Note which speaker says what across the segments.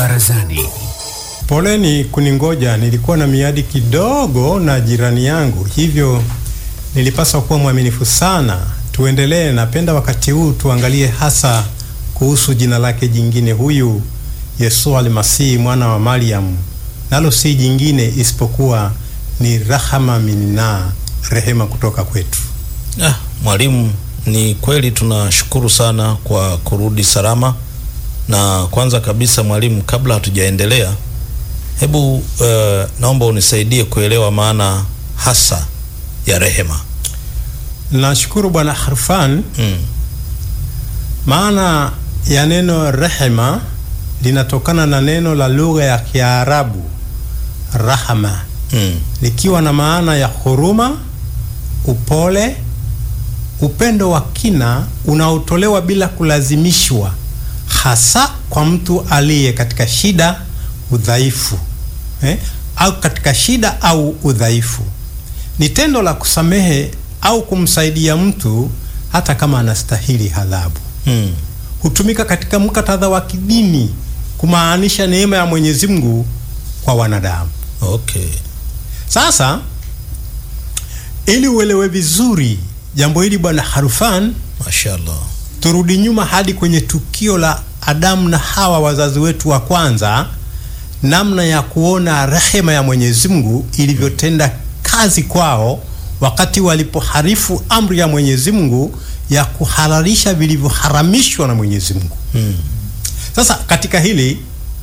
Speaker 1: Barazani.
Speaker 2: Poleni kuningoja, nilikuwa na miadi kidogo na jirani yangu, hivyo nilipaswa kuwa mwaminifu sana. Tuendelee. Napenda wakati huu tuangalie hasa kuhusu jina lake jingine, huyu Yesu Almasihi mwana wa Mariam, nalo si jingine isipokuwa ni rahama minna, rehema kutoka kwetu.
Speaker 3: Ah, mwalimu, ni kweli tunashukuru sana kwa kurudi salama. Na kwanza kabisa mwalimu, kabla hatujaendelea, hebu uh, naomba unisaidie kuelewa maana hasa ya rehema.
Speaker 2: Nashukuru Bwana Harfan.
Speaker 3: Mm.
Speaker 2: Maana ya neno rehema linatokana na neno la lugha ya Kiarabu rahama,
Speaker 3: Mm.
Speaker 2: likiwa na maana ya huruma, upole, upendo wa kina unaotolewa bila kulazimishwa, hasa kwa mtu aliye katika shida, udhaifu eh, au katika shida au udhaifu. Ni tendo la kusamehe au kumsaidia mtu hata kama anastahili adhabu.
Speaker 3: Mm.
Speaker 2: Hutumika katika muktadha wa kidini kumaanisha neema ya Mwenyezi Mungu kwa wanadamu.
Speaker 3: Okay.
Speaker 2: Sasa ili uelewe vizuri jambo hili bwana Harufan,
Speaker 3: Mashallah.
Speaker 2: turudi nyuma hadi kwenye tukio la Adamu na Hawa, wazazi wetu wa kwanza, namna ya kuona rehema ya Mwenyezi Mungu ilivyotenda kazi kwao wakati walipoharifu amri ya Mwenyezi Mungu ya kuhalalisha vilivyoharamishwa na Mwenyezi Mungu.
Speaker 3: Mm.
Speaker 2: Sasa katika hili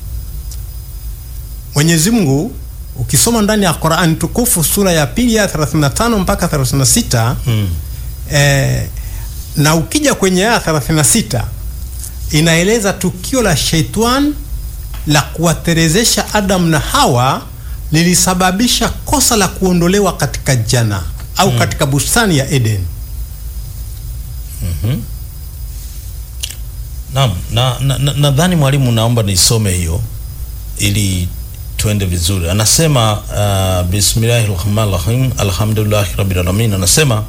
Speaker 2: Mwenyezi Mungu ukisoma ndani ya Qur'an tukufu sura ya pili ya 35 mpaka 36
Speaker 3: Mm.
Speaker 2: eh, na ukija kwenye aya 36 inaeleza tukio la Shaitan la kuwaterezesha Adam na Hawa lilisababisha kosa la kuondolewa katika jana au katika bustani ya Eden.
Speaker 3: Naam, na nadhani na, nadhani mwalimu, naomba nisome hiyo ili tuende vizuri. Anasema uh, bismillahir rahmanir rahim alhamdulillahi rabbil alamin. Anasema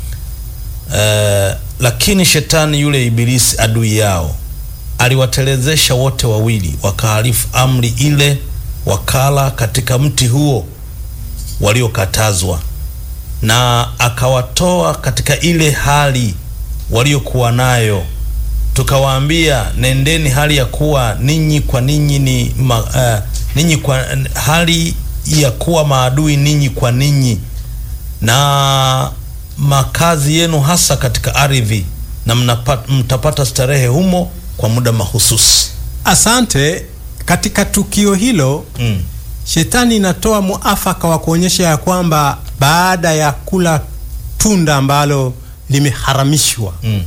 Speaker 3: uh, lakini shetani yule ibilisi adui yao aliwatelezesha wote wawili, wakahalifu amri ile, wakala katika mti huo waliokatazwa, na akawatoa katika ile hali waliokuwa nayo tukawaambia nendeni hali ya kuwa ninyi kwa ninyi ni ma, uh, ninyi kwa hali ya kuwa maadui ninyi kwa ninyi na makazi yenu hasa katika ardhi na mnapata, mtapata starehe humo kwa muda mahususi.
Speaker 2: Asante. Katika tukio hilo
Speaker 3: Mm.
Speaker 2: Shetani inatoa muafaka wa kuonyesha ya kwamba baada ya kula tunda ambalo limeharamishwa,
Speaker 3: Mm.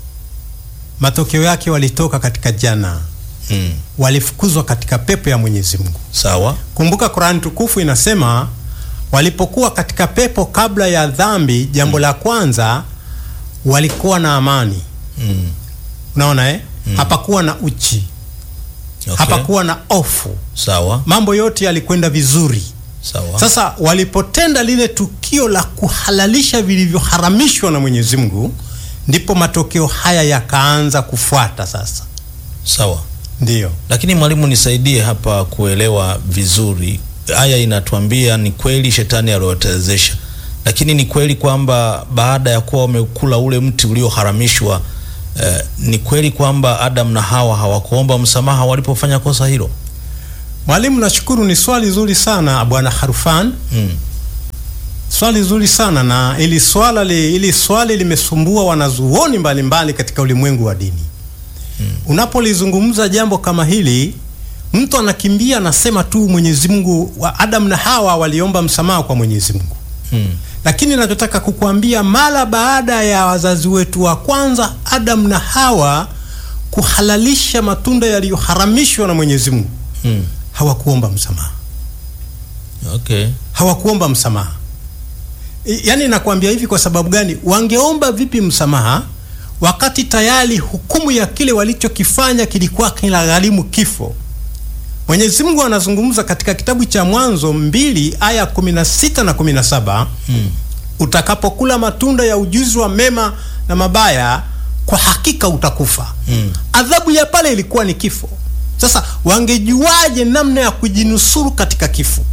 Speaker 2: matokeo yake walitoka katika jana,
Speaker 3: Mm.
Speaker 2: walifukuzwa katika pepo ya Mwenyezi Mungu.
Speaker 3: Sawa.
Speaker 2: Kumbuka Qur'an tukufu inasema walipokuwa katika pepo kabla ya dhambi, jambo la kwanza walikuwa na amani.
Speaker 3: Mm.
Speaker 2: Unaona eh? Hapakuwa na uchi,
Speaker 3: Okay.
Speaker 2: hapakuwa na ofu,
Speaker 3: Sawa.
Speaker 2: mambo yote yalikwenda vizuri.
Speaker 3: Sawa.
Speaker 2: Sasa walipotenda lile tukio la kuhalalisha vilivyoharamishwa na Mwenyezi Mungu, ndipo matokeo haya yakaanza kufuata. Sasa
Speaker 3: Sawa.
Speaker 2: ndiyo
Speaker 3: Lakini mwalimu, nisaidie hapa kuelewa vizuri. Aya inatuambia ni kweli shetani aliwatelezesha, lakini ni kweli kwamba baada ya kuwa wamekula ule mti ulioharamishwa, eh, ni kweli kwamba Adam na Hawa hawakuomba msamaha walipofanya kosa hilo?
Speaker 2: mwalimu, nashukuru. Ni swali zuri sana bwana Harufan,
Speaker 3: Mm.
Speaker 2: swali zuri sana na ili swala li, ili swali limesumbua wanazuoni mbalimbali katika ulimwengu wa dini. Unapolizungumza jambo kama hili, mtu anakimbia anasema tu Mwenyezi Mungu wa Adam na Hawa waliomba msamaha kwa Mwenyezi Mungu.
Speaker 3: Mm.
Speaker 2: Lakini nachotaka kukuambia mara baada ya wazazi wetu wa kwanza Adam na Hawa kuhalalisha matunda yaliyoharamishwa na Mwenyezi Mungu,
Speaker 3: Mm.
Speaker 2: hawakuomba msamaha,
Speaker 3: Okay.
Speaker 2: hawakuomba msamaha. I- Yaani nakwambia hivi kwa sababu gani? Wangeomba vipi msamaha wakati tayari hukumu ya kile walichokifanya kilikuwa kinagharimu kifo? Mwenyezi Mungu anazungumza katika kitabu cha Mwanzo mbili aya 16 na 17
Speaker 3: Mm.
Speaker 2: utakapokula matunda ya ujuzi wa mema na mabaya, kwa hakika utakufa.
Speaker 3: Mm.
Speaker 2: Adhabu ya pale ilikuwa ni kifo. Sasa wangejuaje namna ya kujinusuru katika kifo?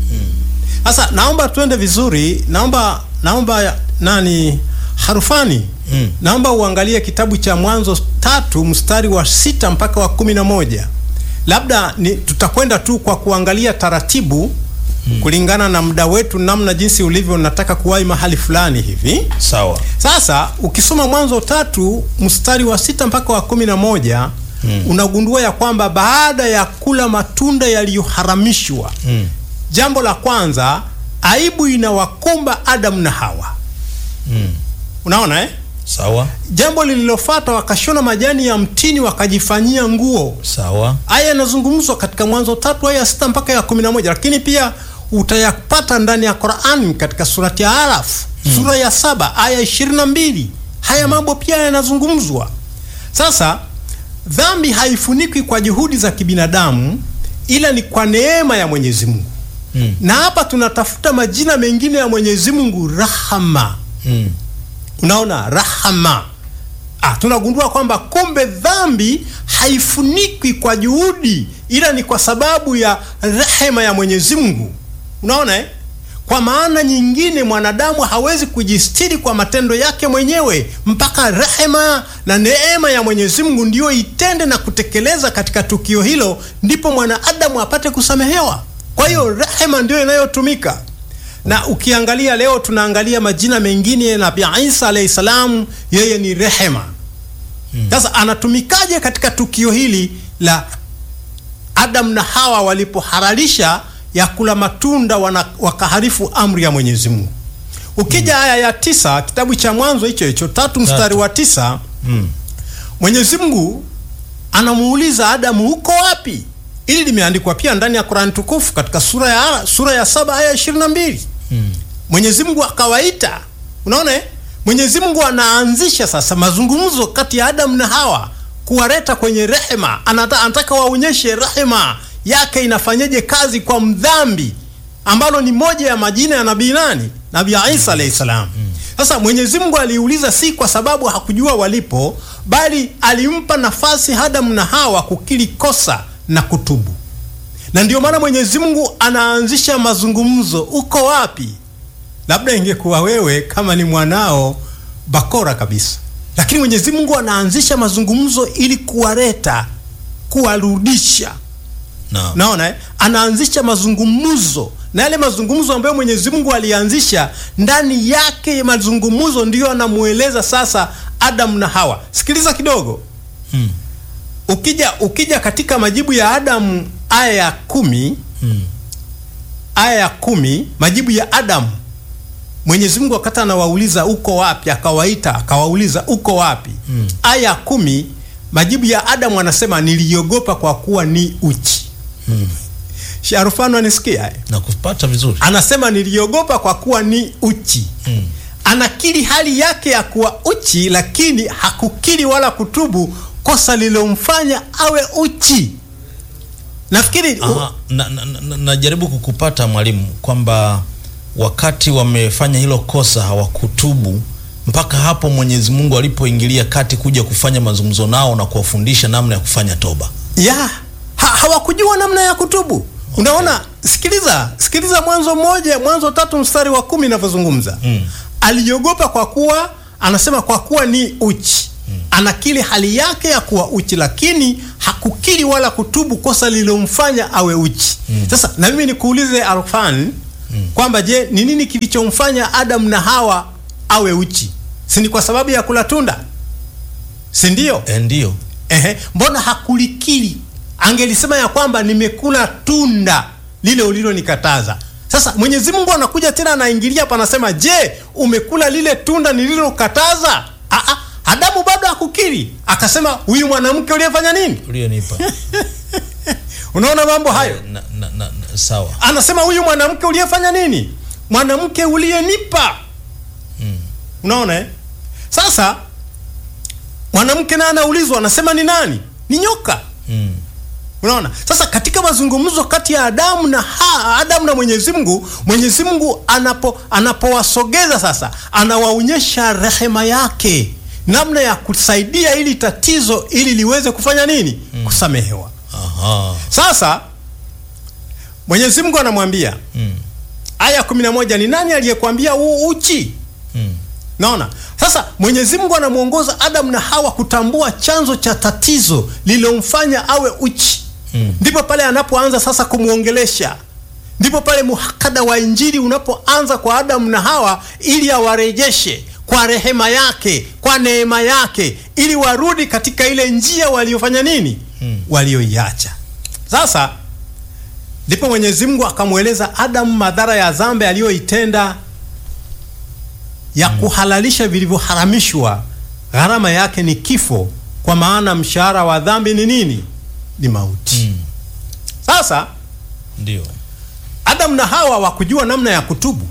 Speaker 2: Sasa naomba tuende vizuri, naomba naomba nani Harufani
Speaker 3: Mm.
Speaker 2: naomba uangalie kitabu cha Mwanzo tatu mstari wa sita mpaka wa kumi na moja. Labda ni tutakwenda tu kwa kuangalia taratibu kulingana na muda wetu, namna jinsi ulivyo, nataka kuwahi mahali fulani hivi.
Speaker 3: Sawa.
Speaker 2: Sasa ukisoma Mwanzo tatu mstari wa sita mpaka wa kumi na moja unagundua ya kwamba baada ya kula matunda yaliyoharamishwa
Speaker 3: Mm.
Speaker 2: jambo la kwanza, aibu inawakumba Adamu na Hawa.
Speaker 3: Mm.
Speaker 2: Unaona eh?
Speaker 3: Sawa.
Speaker 2: Jambo lililofuata, wakashona majani ya mtini wakajifanyia nguo.
Speaker 3: Sawa.
Speaker 2: Haya yanazungumzwa katika Mwanzo tatu aya ya sita mpaka ya kumi na moja lakini pia utayapata ndani ya Qur'an katika surati ya Araf sura ya saba aya ishirini na mbili Haya mambo pia yanazungumzwa. Sasa dhambi haifunikwi kwa juhudi za kibinadamu, ila ni kwa neema ya Mwenyezi Mungu.
Speaker 3: Mm.
Speaker 2: Na hapa tunatafuta majina mengine ya Mwenyezi Mungu, rahama.
Speaker 3: Mm.
Speaker 2: Unaona, rahama. Ah, tunagundua kwamba kumbe dhambi haifunikwi kwa juhudi, ila ni kwa sababu ya rehema ya Mwenyezi Mungu. Unaona eh? Kwa maana nyingine, mwanadamu hawezi kujistiri kwa matendo yake mwenyewe mpaka rehema na neema ya Mwenyezi Mungu ndiyo itende na kutekeleza katika tukio hilo, ndipo mwanadamu apate kusamehewa. Kwa hiyo rehema ndiyo inayotumika na ukiangalia leo tunaangalia majina mengine ya Nabii Isa alayhi salam, yeye ni rehema. Sasa anatumikaje katika tukio hili la Adam na Hawa walipohalalisha ya kula matunda wana, wakaharifu amri ya Mwenyezi Mungu? Ukija aya ya tisa kitabu cha Mwanzo hicho hicho tatu mstari wa tisa
Speaker 3: Mm.
Speaker 2: Mwenyezi Mungu anamuuliza Adamu, uko wapi? Ili limeandikwa pia ndani ya Qur'an tukufu katika sura ya sura ya saba aya ishirini na mbili.
Speaker 3: Mm.
Speaker 2: Mwenyezi Mungu akawaita. Unaona eh? Mwenyezi Mungu anaanzisha sasa mazungumzo kati ya Adamu na Hawa kuwaleta kwenye rehema. Anata, anataka waonyeshe rehema yake inafanyeje kazi kwa mdhambi, ambalo ni moja ya majina ya nabii nani? Nabii Isa alayhi salam. Sasa Mwenyezi Mungu aliuliza si kwa sababu hakujua walipo, bali alimpa nafasi Adamu na Hawa kukiri kosa na kutubu na ndio maana Mwenyezi Mungu anaanzisha mazungumzo, uko wapi? Labda ingekuwa wewe kama ni mwanao bakora kabisa, lakini Mwenyezi Mungu anaanzisha mazungumzo ili kuwaleta, kuwarudisha.
Speaker 3: Naam.
Speaker 2: Naona eh? Anaanzisha mazungumzo na yale mazungumzo ambayo Mwenyezi Mungu alianzisha, ndani yake mazungumzo ndiyo anamueleza sasa Adamu na Hawa. Sikiliza kidogo.
Speaker 3: Mm.
Speaker 2: Ukija ukija katika majibu ya Adamu aya ya kumi
Speaker 3: Mm.
Speaker 2: aya ya kumi majibu ya Adamu, Mwenyezi Mungu wakati anawauliza uko wapi, akawaita akawauliza uko wapi.
Speaker 3: Mm.
Speaker 2: Aya ya kumi majibu ya Adamu anasema niliogopa kwa kuwa ni uchi.
Speaker 3: Mm.
Speaker 2: Sharufano anisikia eh?
Speaker 3: Na kupata vizuri.
Speaker 2: Anasema niliogopa kwa kuwa ni uchi.
Speaker 3: Mm.
Speaker 2: Anakiri hali yake ya kuwa uchi, lakini hakukiri wala kutubu kosa lilomfanya awe uchi. Nafikiri u-
Speaker 3: Aha, na, na, na, najaribu kukupata mwalimu kwamba wakati wamefanya hilo kosa hawakutubu mpaka hapo Mwenyezi Mungu alipoingilia kati kuja kufanya mazungumzo nao na kuwafundisha namna ya kufanya toba.
Speaker 2: ya ha, hawakujua namna ya kutubu. Unaona, sikiliza sikiliza, Mwanzo mmoja Mwanzo tatu mstari wa kumi inavyozungumza
Speaker 3: Mm.
Speaker 2: aliogopa kwa kuwa anasema kwa kuwa ni uchi anakiri hali yake ya kuwa uchi, lakini hakukiri wala kutubu kosa lililomfanya awe uchi. Sasa na mimi nikuulize Arfan kwamba je, ni nini kilichomfanya Adam na Hawa awe uchi? Si ni kwa sababu ya kula tunda, si ndio?
Speaker 3: E, ndio.
Speaker 2: Ehe, mbona hakulikiri? Angelisema ya kwamba nimekula tunda lile ulilonikataza. Sasa Mwenyezi Mungu anakuja tena anaingilia hapa, anasema je, umekula lile tunda nililokataza? Ah, ah, Adamu bado hakukiri, akasema huyu mwanamke uliyefanya nini?
Speaker 3: Ulionipa.
Speaker 2: Unaona mambo hayo,
Speaker 3: na, na, na, na, sawa.
Speaker 2: anasema huyu mwanamke uliyefanya nini? Mwanamke uliyenipa. Unaona eh? Sasa mwanamke naye anaulizwa, anasema ni nani? Ni nyoka.
Speaker 3: Mm.
Speaker 2: Unaona? Sasa katika mazungumzo kati ya Adamu na ha, Adamu na Mwenyezi Mungu, Mwenyezi Mungu anapo anapowasogeza sasa, anawaonyesha rehema yake, namna ya kusaidia ili tatizo ili liweze kufanya nini? Kusamehewa.
Speaker 3: Aha.
Speaker 2: Sasa Mwenyezi Mungu anamwambia
Speaker 3: Mm.
Speaker 2: aya 11, ni nani aliyekwambia huu uchi?
Speaker 3: Mm.
Speaker 2: Naona sasa Mwenyezi Mungu anamwongoza Adamu na Hawa kutambua chanzo cha tatizo lililomfanya awe uchi.
Speaker 3: Mm.
Speaker 2: Ndipo pale anapoanza sasa kumwongelesha, ndipo pale muhakada wa Injili unapoanza kwa Adamu na Hawa ili awarejeshe kwa rehema yake, kwa neema yake, ili warudi katika ile njia waliofanya nini, walioiacha. Sasa ndipo Mwenyezi Mungu akamweleza Adamu madhara ya dhambi aliyoitenda ya kuhalalisha vilivyoharamishwa. Gharama yake ni kifo, kwa maana mshahara wa dhambi ni nini? Ni mauti.
Speaker 3: Mm.
Speaker 2: Sasa
Speaker 3: Ndio.
Speaker 2: Adamu na Hawa wakujua namna ya kutubu.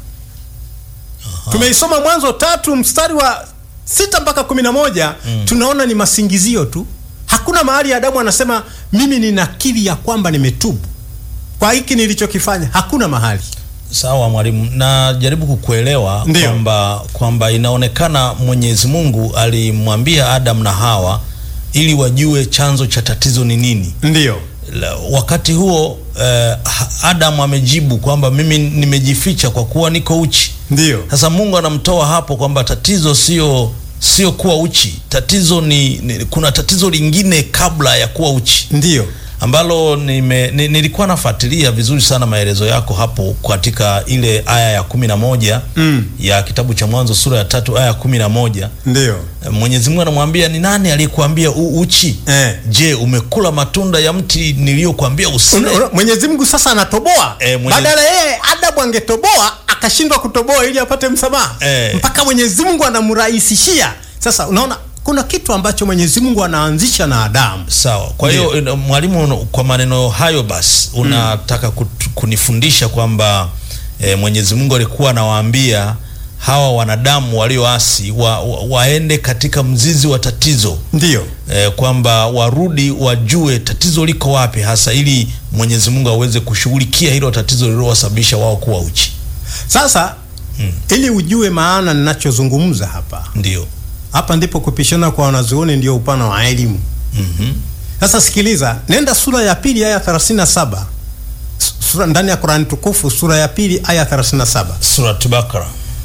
Speaker 2: Tumeisoma Mwanzo tatu mstari wa sita mpaka kumi na moja tunaona ni masingizio tu. Hakuna mahali Adamu anasema mimi ninakiri ya kwamba nimetubu kwa hiki nilichokifanya. Hakuna mahali.
Speaker 3: Sawa mwalimu, najaribu kukuelewa
Speaker 2: Ndio.
Speaker 3: kwamba kwamba inaonekana Mwenyezi Mungu alimwambia Adam na Hawa ili wajue chanzo cha tatizo ni nini.
Speaker 2: Ndiyo,
Speaker 3: La- Wakati huo eh, ha- Adam amejibu kwamba mimi nimejificha kwa kuwa niko uchi.
Speaker 2: ndiyo,
Speaker 3: Sasa Mungu anamtoa hapo kwamba tatizo sio sio kuwa uchi, tatizo ni, ni kuna tatizo lingine kabla ya kuwa uchi
Speaker 2: ndiyo,
Speaker 3: ambalo nime, ni, nilikuwa nafuatilia vizuri sana maelezo yako hapo katika ile aya ya kumi na moja
Speaker 2: Mm.
Speaker 3: ya kitabu cha Mwanzo sura ya tatu aya ya kumi na moja
Speaker 2: ndiyo.
Speaker 3: Mwenyezi Mungu anamwambia ni nani aliyekuambia u uchi?
Speaker 2: Eh.
Speaker 3: Je, umekula matunda ya mti niliyokuambia usile?
Speaker 2: Una- una- Mwenyezi Mungu sasa anatoboa
Speaker 3: Eh, Mwenyezi-
Speaker 2: badala yeye Adamu angetoboa akashindwa kutoboa ili apate msamaha
Speaker 3: Eh.
Speaker 2: mpaka Mwenyezi Mungu anamrahisishia. Sasa unaona kuna kitu ambacho Mwenyezi Mungu anaanzisha na Adamu.
Speaker 3: Sawa. Kwa hiyo ina- mwalimu, kwa maneno hayo basi unataka kut- kunifundisha kwamba e, Mwenyezi Mungu alikuwa anawaambia hawa wanadamu walioasi wa, wa, waende katika mzizi wa tatizo
Speaker 2: Ndiyo,
Speaker 3: e, kwamba warudi wajue tatizo liko wapi hasa, ili Mwenyezi Mungu aweze kushughulikia hilo tatizo lililowasababisha wao kuwa uchi.
Speaker 2: sasa ili ujue maana ninachozungumza hapa,
Speaker 3: Ndio.
Speaker 2: hapa ndipo kupishana kwa wanazuoni ndio upana wa elimu.
Speaker 3: Mhm.
Speaker 2: Sasa sikiliza, nenda sura ya pili aya 37 S- sura ndani ya Qur'an tukufu sura ya pili aya 37.
Speaker 3: Surat Bakara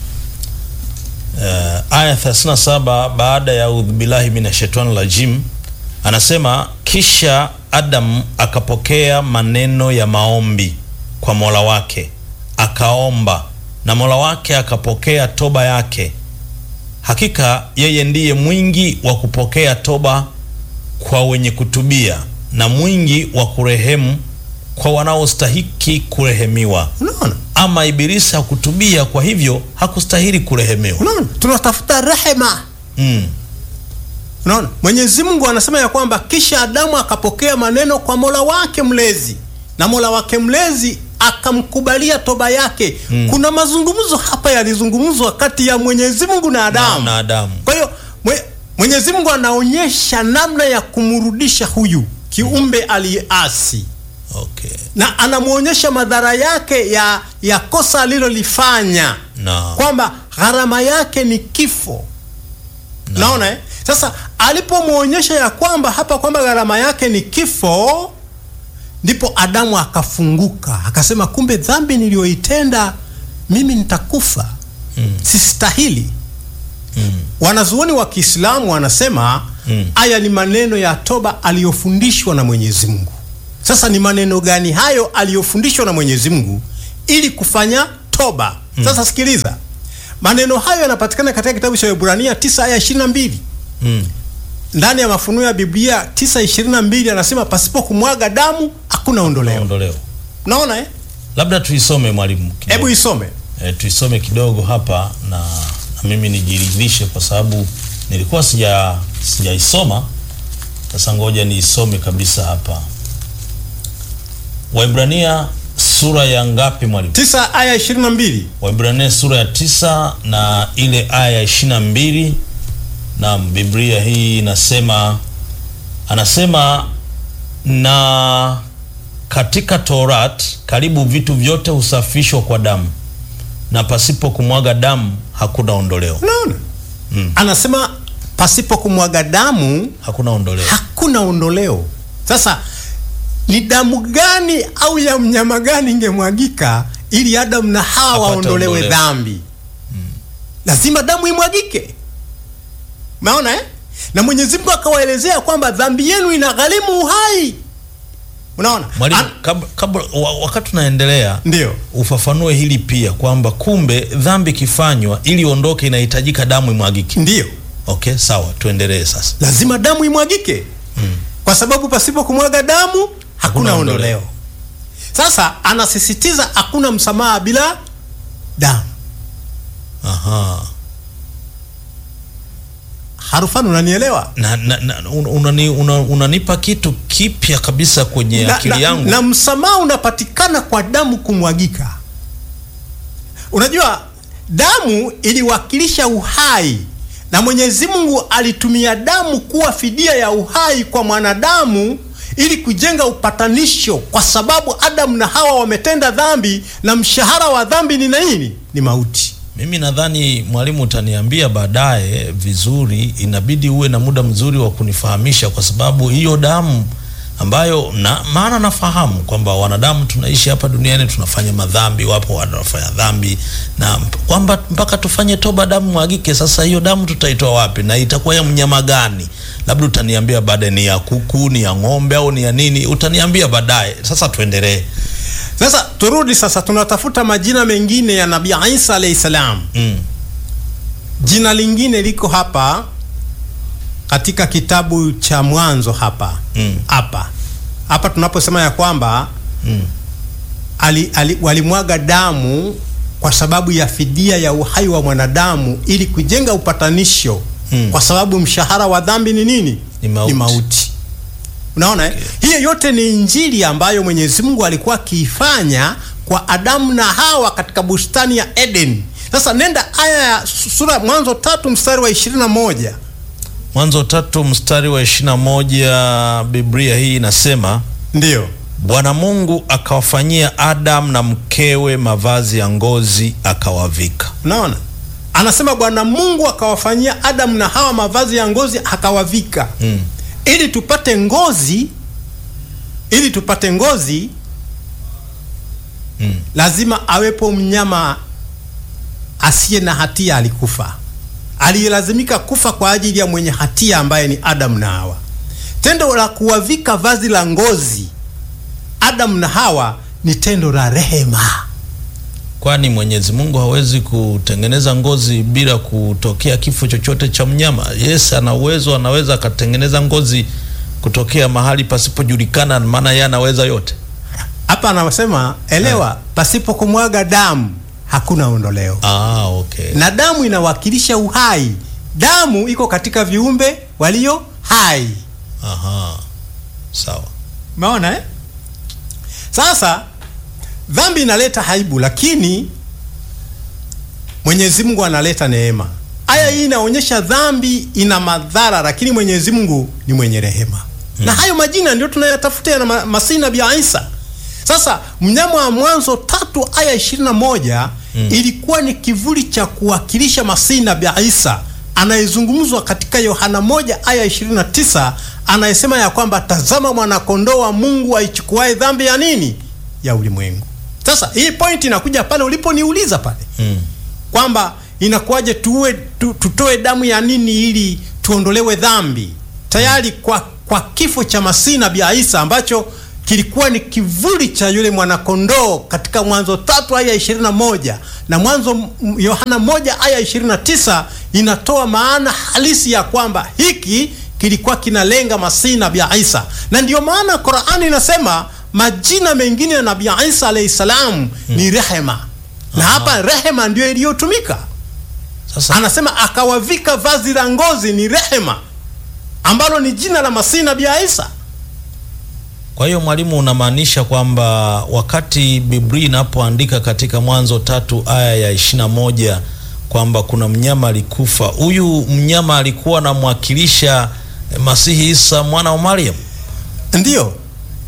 Speaker 3: uh, aya 37 baada ya udhu billahi minashaitani rajim, anasema kisha Adam akapokea maneno ya maombi kwa Mola wake akaomba, na Mola wake akapokea toba yake. Hakika yeye ndiye mwingi wa kupokea toba kwa wenye kutubia na mwingi wa kurehemu kwa wanaostahiki kurehemiwa.
Speaker 2: Unaona?
Speaker 3: Ama Ibilisi hakutubia, kwa hivyo hakustahili kurehemiwa.
Speaker 2: Unaona? Tunatafuta rehema.
Speaker 3: Mm.
Speaker 2: Unaona? Mwenyezi Mungu anasema ya kwamba kisha Adamu akapokea maneno kwa Mola wake mlezi na Mola wake mlezi akamkubalia toba yake. Kuna mazungumzo hapa yalizungumzwa kati ya Mwenyezi Mungu na Adamu.
Speaker 3: Na Adamu.
Speaker 2: Kwa hiyo mwe, Mwenyezi Mungu anaonyesha namna ya kumrudisha huyu kiumbe aliyeasi
Speaker 3: Okay.
Speaker 2: na anamwonyesha madhara yake ya ya kosa alilolifanya
Speaker 3: Na
Speaker 2: kwamba gharama yake ni kifo. Naona eh? Sasa alipomwonyesha ya kwamba hapa kwamba gharama yake ni kifo, ndipo Adamu akafunguka akasema, kumbe dhambi niliyoitenda mimi nitakufa,
Speaker 3: Mm.
Speaker 2: sistahili.
Speaker 3: mm.
Speaker 2: Wanazuoni wa Kiislamu wanasema
Speaker 3: Mm.
Speaker 2: haya ni maneno ya toba aliyofundishwa na Mwenyezi Mungu. Sasa ni maneno gani hayo aliyofundishwa na Mwenyezi Mungu ili kufanya toba? Sasa sikiliza, maneno hayo yanapatikana katika kitabu cha Ibrania 9 aya 22.
Speaker 3: Mm.
Speaker 2: Ndani ya mafunuo ya Biblia 9:22 anasema pasipo kumwaga damu hakuna ondoleo.
Speaker 3: Ondoleo.
Speaker 2: Naona eh?
Speaker 3: Labda tuisome mwalimu kidogo.
Speaker 2: Hebu isome.
Speaker 3: e, tuisome kidogo hapa na, na mimi nijiridhishe kwa sababu nilikuwa sija sijaisoma. Sasa ngoja niisome kabisa hapa. Waibrania sura ya ngapi mwalimu?
Speaker 2: 9 aya 22.
Speaker 3: Waibrania sura ya tisa na ile aya ya ishirini na mbili. Naam, Biblia hii inasema, anasema na katika Torat karibu vitu vyote husafishwa kwa damu, na pasipo kumwaga damu hakuna ondoleo.
Speaker 2: Unaona?
Speaker 3: Mm.
Speaker 2: Anasema pasipo kumwaga damu
Speaker 3: Hakuna ondoleo.
Speaker 2: hakuna ondoleo. Sasa ni damu gani au ya mnyama gani ingemwagika ili Adamu na Hawa
Speaker 3: Apate
Speaker 2: waondolewe
Speaker 3: ondolewe.
Speaker 2: dhambi? Lazima damu imwagike. Umeona eh? Na Mwenyezi Mungu akawaelezea kwamba dhambi yenu inagharimu uhai. Unaona?
Speaker 3: Mwalimu,
Speaker 2: An-
Speaker 3: kabla, kabla wa- wakati tunaendelea
Speaker 2: Ndio.
Speaker 3: ufafanue hili pia kwamba kumbe dhambi ikifanywa ili iondoke inahitajika damu imwagike.
Speaker 2: Ndio.
Speaker 3: Okay, sawa, tuendelee sasa.
Speaker 2: lazima damu imwagike kwa sababu pasipo kumwaga damu hakuna
Speaker 3: Hakuna ondoleo.
Speaker 2: ondoleo. Sasa anasisitiza hakuna msamaha bila damu.
Speaker 3: Aha.
Speaker 2: Harufani, unanielewa?
Speaker 3: Na, na, na un- unani, una, unanipa kitu kipya kabisa kwenye
Speaker 2: na,
Speaker 3: akili
Speaker 2: na,
Speaker 3: yangu.
Speaker 2: na msamaha unapatikana kwa damu kumwagika. Unajua, damu iliwakilisha uhai na Mwenyezi Mungu alitumia damu kuwa fidia ya uhai kwa mwanadamu ili kujenga upatanisho, kwa sababu Adamu na Hawa wametenda dhambi na mshahara wa dhambi ni nini? Ni mauti.
Speaker 3: Mimi nadhani mwalimu, utaniambia baadaye vizuri, inabidi uwe na muda mzuri wa kunifahamisha, kwa sababu hiyo damu ambayo na, maana nafahamu kwamba wanadamu tunaishi hapa duniani tunafanya madhambi, wapo wanafanya dhambi na mp- kwamba mpaka tufanye toba damu mwagike. Sasa hiyo damu tutaitoa wapi na itakuwa ya mnyama gani? Labda utaniambia baadaye, ni ya kuku, ni ya ng'ombe au ni ya nini? Utaniambia baadaye. Sasa tuendelee.
Speaker 2: Sasa turudi sasa, tunatafuta majina mengine ya Nabii Isa alayhi salam.
Speaker 3: Mm.
Speaker 2: Jina lingine liko hapa katika kitabu cha Mwanzo hapa
Speaker 3: Mm.
Speaker 2: hapa hapa tunaposema ya kwamba
Speaker 3: Mm.
Speaker 2: ali, ali, walimwaga damu kwa sababu ya fidia ya uhai wa mwanadamu ili kujenga upatanisho
Speaker 3: Mm.
Speaker 2: kwa sababu mshahara wa dhambi ni nini?
Speaker 3: Ni mauti.
Speaker 2: mauti. Unaona eh? Hiyo yote ni injili ambayo Mwenyezi Mungu alikuwa akiifanya kwa Adamu na Hawa katika bustani ya Eden. Sasa nenda aya ya sura Mwanzo tatu mstari wa ishirini na moja.
Speaker 3: Mwanzo tatu mstari wa ishirini na moja Biblia hii inasema
Speaker 2: Ndiyo.
Speaker 3: Bwana Mungu akawafanyia Adam na mkewe mavazi ya ngozi akawavika.
Speaker 2: Unaona, anasema Bwana Mungu akawafanyia Adamu na Hawa mavazi ya ngozi akawavika,
Speaker 3: Mm.
Speaker 2: ili tupate ngozi, ili tupate ngozi
Speaker 3: Mm.
Speaker 2: lazima awepo mnyama asiye na hatia alikufa, aliyelazimika kufa kwa ajili ya mwenye hatia ambaye ni Adamu na Hawa. Tendo la kuwavika vazi la ngozi Adamu na Hawa ni tendo la rehema.
Speaker 3: Kwani Mwenyezi Mungu hawezi kutengeneza ngozi bila kutokea kifo chochote cha mnyama? Yes, ana uwezo, anaweza akatengeneza ngozi kutokea mahali pasipojulikana, maana yeye anaweza yote.
Speaker 2: Hapa anasema elewa, pasipo kumwaga damu hakuna ondoleo,
Speaker 3: Ah, okay.
Speaker 2: na damu inawakilisha uhai. Damu iko katika viumbe walio hai.
Speaker 3: Aha. Sawa.
Speaker 2: Umeona eh? Sasa dhambi inaleta aibu, lakini Mwenyezi Mungu analeta neema. Aya hii inaonyesha dhambi ina madhara, lakini Mwenyezi Mungu ni mwenye rehema na hayo majina ndio tunayatafuta ya ma Masihi Nabii Isa. Sasa mnyama wa Mwanzo tatu aya ishirini na moja ilikuwa ni kivuli cha kuwakilisha Masihi Nabii Isa anayezungumzwa katika Yohana moja aya 29 anayesema ya kwamba tazama mwanakondoo wa Mungu aichukuae dhambi ya nini ya ulimwengu. Sasa hii point inakuja pale uliponiuliza pale
Speaker 3: Mm.
Speaker 2: kwamba inakuwaje tuwe tu, tutoe damu ya nini ili tuondolewe dhambi. Tayari kwa, kwa kifo cha Masihi Nabii Isa ambacho kilikuwa ni kivuli cha yule mwanakondoo katika Mwanzo tatu aya ishirini na moja na Mwanzo m- Yohana moja aya ishirini na tisa inatoa maana halisi ya kwamba hiki kilikuwa kinalenga Masihi Nabii Isa, na ndiyo maana Qur'ani inasema majina mengine ya Nabii Isa alayhi salam ni rehema, na hapa rehema ndiyo iliyotumika.
Speaker 3: Sasa
Speaker 2: Anasema akawavika vazi la ngozi, ni rehema ambalo ni jina la Masihi Nabii Isa.
Speaker 3: Kwa hiyo mwalimu, unamaanisha kwamba wakati Biblia inapoandika katika Mwanzo tatu aya ya ishirini na moja kwamba kuna mnyama alikufa, huyu mnyama alikuwa anamwakilisha eh, Masihi Isa mwana wa Mariam.
Speaker 2: Ndiyo,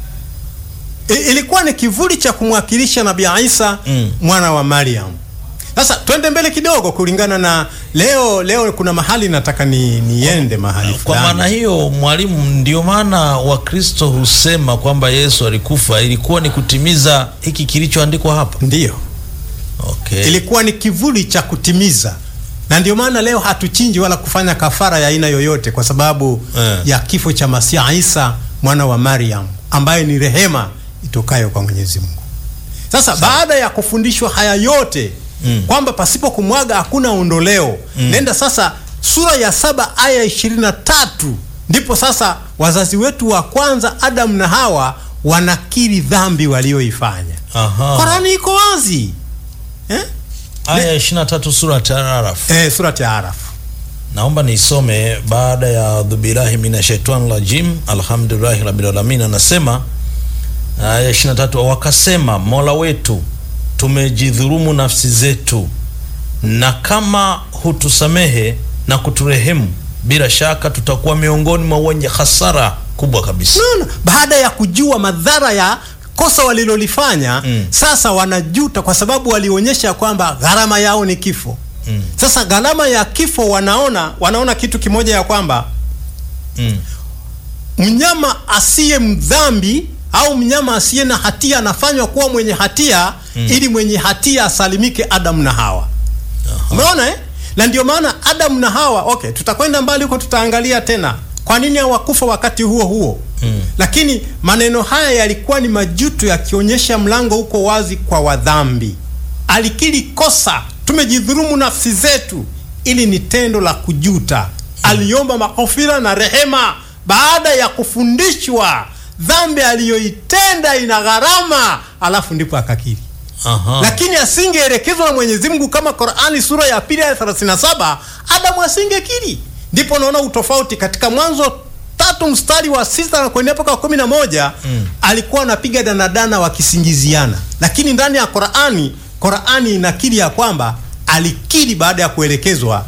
Speaker 2: I, ilikuwa ni kivuli cha kumwakilisha Nabii Isa
Speaker 3: Mm.
Speaker 2: mwana wa Mariam. Sasa twende mbele kidogo, kulingana na leo. Leo kuna mahali nataka ni niende mahali
Speaker 3: Kwa
Speaker 2: fulani.
Speaker 3: maana hiyo, mwalimu, ndio maana Wakristo husema kwamba Yesu alikufa ilikuwa ni kutimiza hiki kilichoandikwa hapa.
Speaker 2: Ndiyo,
Speaker 3: Okay.
Speaker 2: ilikuwa ni kivuli cha kutimiza, na ndio maana leo hatuchinji wala kufanya kafara ya aina yoyote kwa sababu
Speaker 3: Eh.
Speaker 2: ya kifo cha Masiha Isa mwana wa Mariam ambaye ni rehema itokayo kwa Mwenyezi Mungu. Sasa baada ya kufundishwa haya yote
Speaker 3: Mm.
Speaker 2: kwamba pasipo kumwaga hakuna ondoleo, nenda sasa sura ya saba aya ishirini na tatu ndipo sasa wazazi wetu wa kwanza Adamu na Hawa wanakiri dhambi walioifanya.
Speaker 3: Aha.
Speaker 2: Korani iko wazi eh?
Speaker 3: Aya 23 sura ya Taaraf.
Speaker 2: Eh, surati ya Araf.
Speaker 3: Naomba niisome baada ya adhubillahi minashaitani rajim alhamdulillahi rabbil alamin. Anasema aya 23, wakasema Mola wetu, tumejidhulumu nafsi zetu, na kama hutusamehe na kuturehemu, bila shaka tutakuwa miongoni mwa wenye hasara kubwa kabisa.
Speaker 2: Unaona, baada ya kujua madhara ya kosa walilolifanya
Speaker 3: Mm.
Speaker 2: sasa wanajuta kwa sababu walionyesha kwamba gharama yao ni kifo.
Speaker 3: Mm.
Speaker 2: Sasa gharama ya kifo wanaona wanaona kitu kimoja ya kwamba
Speaker 3: Mm.
Speaker 2: mnyama asiye mdhambi au mnyama asiye na hatia anafanywa kuwa mwenye hatia ili mwenye hatia asalimike Adamu na Hawa. Umeona eh? Na ndio maana Adamu na Hawa, okay, tutakwenda mbali huko, tutaangalia tena kwa nini hawakufa wakati huo huo.
Speaker 3: Mm.
Speaker 2: Lakini maneno haya yalikuwa ni majuto yakionyesha mlango uko wazi kwa wadhambi. Alikiri kosa, tumejidhulumu nafsi zetu, ili ni tendo la kujuta. Aliomba maghfira na rehema baada ya kufundishwa dhambi aliyoitenda ina gharama, alafu ndipo akakiri
Speaker 3: Aha.
Speaker 2: lakini asingeelekezwa na Mwenyezi Mungu kama Qur'ani sura ya pili aya 37, Adamu asingekiri. Ndipo naona utofauti katika Mwanzo tatu mstari wa sita na kuendelea mpaka wa kumi na moja
Speaker 3: Mm.
Speaker 2: alikuwa anapiga danadana wakisingiziana, lakini ndani ya Qur'ani, Qur'ani inakiri ya kwamba alikiri baada ya kuelekezwa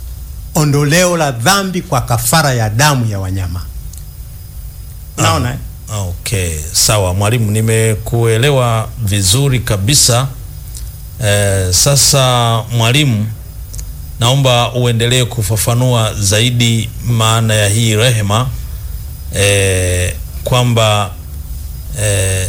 Speaker 2: ondoleo la dhambi kwa kafara ya damu ya wanyama. Naona eh?
Speaker 3: Okay, sawa mwalimu, nimekuelewa vizuri kabisa. Eh, sasa mwalimu, naomba uendelee kufafanua zaidi maana ya hii rehema eh, kwamba eh,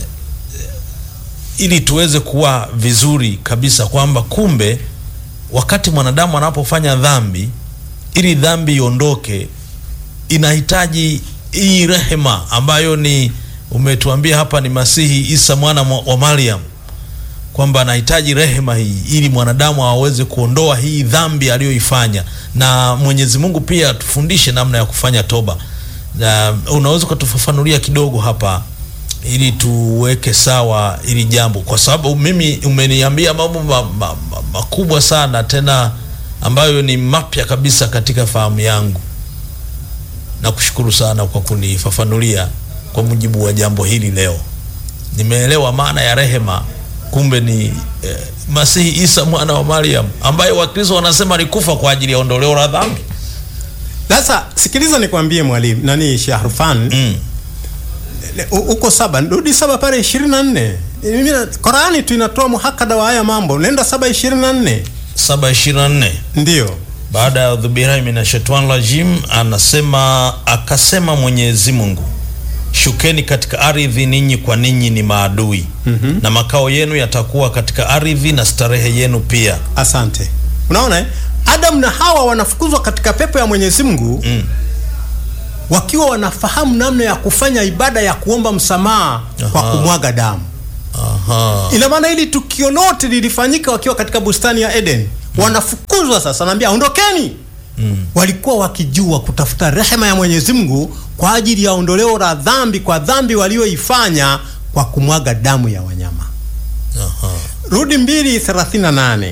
Speaker 3: ili tuweze kuwa vizuri kabisa kwamba kumbe wakati mwanadamu anapofanya dhambi, ili dhambi iondoke inahitaji hii rehema ambayo ni umetuambia hapa ni Masihi Isa mwana mwa- wa Mariam, kwamba anahitaji rehema hii ili mwanadamu aweze kuondoa hii dhambi aliyoifanya, na Mwenyezi Mungu pia atufundishe namna ya kufanya toba. Na unaweza ukatufafanulia kidogo hapa ili tuweke sawa ili jambo, kwa sababu mimi umeniambia mambo ma, ma, ma, makubwa sana tena ambayo ni mapya kabisa katika fahamu yangu. Nakushukuru sana kwa kunifafanulia kwa mujibu wa jambo hili leo. Nimeelewa maana ya rehema, kumbe ni eh, Masihi Isa mwana wa Mariam ambaye Wakristo wanasema alikufa kwa ajili ya ondoleo la dhambi.
Speaker 2: Sasa sikiliza nikwambie mwalimu nani Shahrufan
Speaker 3: Mm.
Speaker 2: Le- u- uko saba rudi saba pale ishirini na nne Mimi na- Qurani tu inatoa muhakada wa haya mambo nenda saba ishirini na nne
Speaker 3: saba ishirini na nne
Speaker 2: ndiyo
Speaker 3: baada ya dhubirahi minashetwan rajim, anasema akasema Mwenyezi Mungu, shukeni katika ardhi, ninyi kwa ninyi ni maadui na makao yenu yatakuwa katika ardhi na starehe yenu pia.
Speaker 2: asante unaona eh? Adamu na Hawa wanafukuzwa katika pepo ya Mwenyezi Mungu
Speaker 3: Mm.
Speaker 2: wakiwa wanafahamu namna ya kufanya ibada ya kuomba msamaha kwa
Speaker 3: Aha.
Speaker 2: kumwaga damu
Speaker 3: Aha.
Speaker 2: ina maana hili tukio lote lilifanyika wakiwa katika bustani ya Eden wanafukuzwa sasa naambia ondokeni
Speaker 3: Mm.
Speaker 2: walikuwa wakijua kutafuta rehema ya Mwenyezi Mungu kwa ajili ya ondoleo la dhambi kwa dhambi walioifanya kwa kumwaga damu ya wanyama.
Speaker 3: Aha.
Speaker 2: Rudi 2:38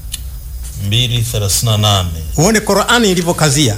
Speaker 3: 238
Speaker 2: uone Qur'ani ilivyokazia.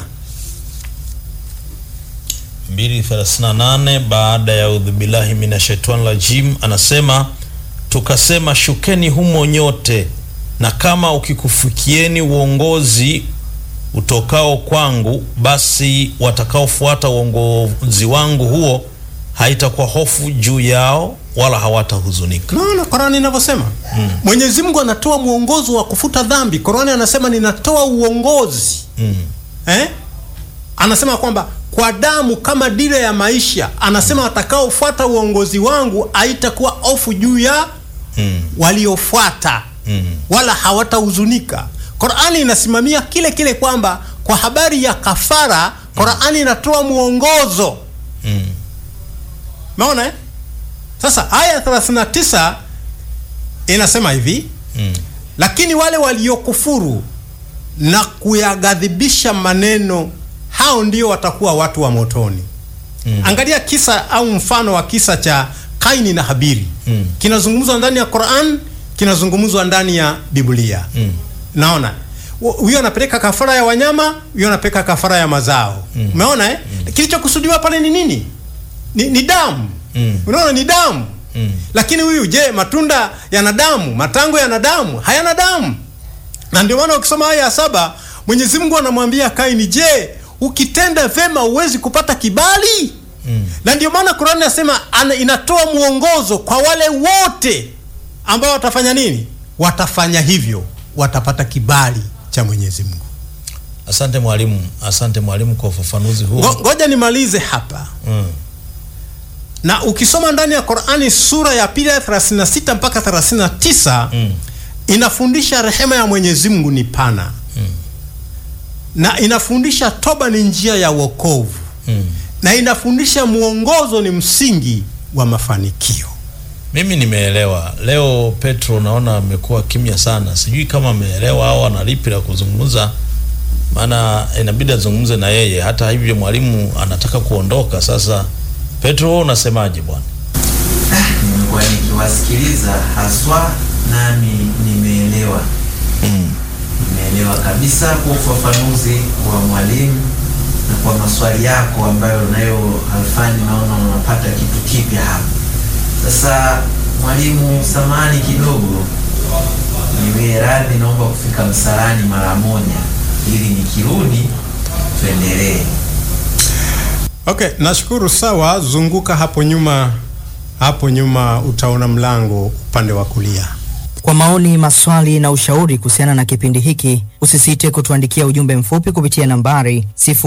Speaker 3: 238 baada ya udhubillahi minashaitani rajim, anasema tukasema, shukeni humo nyote, na kama ukikufikieni uongozi utokao kwangu, basi watakaofuata uongozi wangu huo haitakuwa hofu juu yao wala hawatahuzunika.
Speaker 2: Naona Qurani inavyosema mm. Mwenyezi Mungu anatoa mwongozo wa kufuta dhambi. Qurani anasema ninatoa uongozi
Speaker 3: Mm.
Speaker 2: eh? Anasema kwamba kwa damu kama dira ya maisha, anasema watakaofuata uongozi wangu haitakuwa hofu juu ya
Speaker 3: Mm.
Speaker 2: waliofuata
Speaker 3: Mm.
Speaker 2: wala hawatahuzunika. Qurani inasimamia kile kile kwamba kwa habari ya kafara, Qurani inatoa mwongozo
Speaker 3: Mm.
Speaker 2: Umeona eh? Sasa aya 39 inasema hivi
Speaker 3: Mm.
Speaker 2: lakini wale waliokufuru na kuyaghadhibisha maneno, hao ndio watakuwa watu wa motoni.
Speaker 3: Mm.
Speaker 2: Angalia kisa au mfano wa kisa cha Kaini na Habiri.
Speaker 3: Mm.
Speaker 2: Kinazungumzwa ndani ya Quran, kinazungumzwa ndani ya Biblia.
Speaker 3: Mm.
Speaker 2: Naona Hu- huyo anapeleka kafara ya wanyama, huyo anapeleka kafara ya mazao. Umeona eh? Kilichokusudiwa pale ni nini? Ni, ni damu.
Speaker 3: Mm.
Speaker 2: Unaona ni damu.
Speaker 3: Mm.
Speaker 2: Lakini huyu je, matunda yana damu? Matango yana damu? Hayana damu. Na ndio maana ukisoma aya ya saba Mwenyezi Mungu anamwambia Kaini, je, ukitenda vema huwezi kupata kibali?
Speaker 3: Mm.
Speaker 2: Na ndio maana Qur'ani inasema ana- inatoa mwongozo kwa wale wote ambao watafanya nini? Watafanya hivyo, watapata kibali cha Mwenyezi Mungu.
Speaker 3: Asante mwalimu, asante mwalimu kwa ufafanuzi huu.
Speaker 2: Ngo- Ngoja nimalize hapa.
Speaker 3: Mm.
Speaker 2: Na ukisoma ndani ya Qur'ani sura ya pili ya 36 mpaka 39
Speaker 3: Mm.
Speaker 2: inafundisha rehema ya Mwenyezi Mungu ni pana
Speaker 3: Mm.
Speaker 2: na inafundisha toba ni njia ya wokovu
Speaker 3: Mm.
Speaker 2: na inafundisha mwongozo ni msingi wa mafanikio.
Speaker 3: Mimi nimeelewa. Leo Petro naona amekuwa kimya sana, sijui kama ameelewa au ana lipi la kuzungumza, maana inabidi azungumze na yeye. Hata hivyo mwalimu anataka kuondoka sasa. Petro, wewe unasemaje bwana?
Speaker 1: nimekuwa nikiwasikiliza haswa, nami nimeelewa nimeelewa kabisa kwa ufafanuzi wa mwalimu na kwa maswali yako ambayo nayo Alfani, naona unapata kitu kipya hapa. Sasa mwalimu, samani kidogo, niwe radhi, naomba kufika msalani mara moja ili nikirudi tuendelee.
Speaker 2: Okay, nashukuru. Sawa, zunguka hapo nyuma, hapo nyuma utaona mlango upande wa kulia.
Speaker 4: Kwa maoni, maswali na ushauri kuhusiana na kipindi hiki, usisite kutuandikia ujumbe mfupi kupitia nambari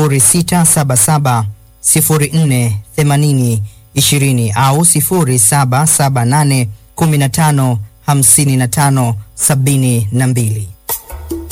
Speaker 4: 0677 04 80 20 au 0778 15 55 72.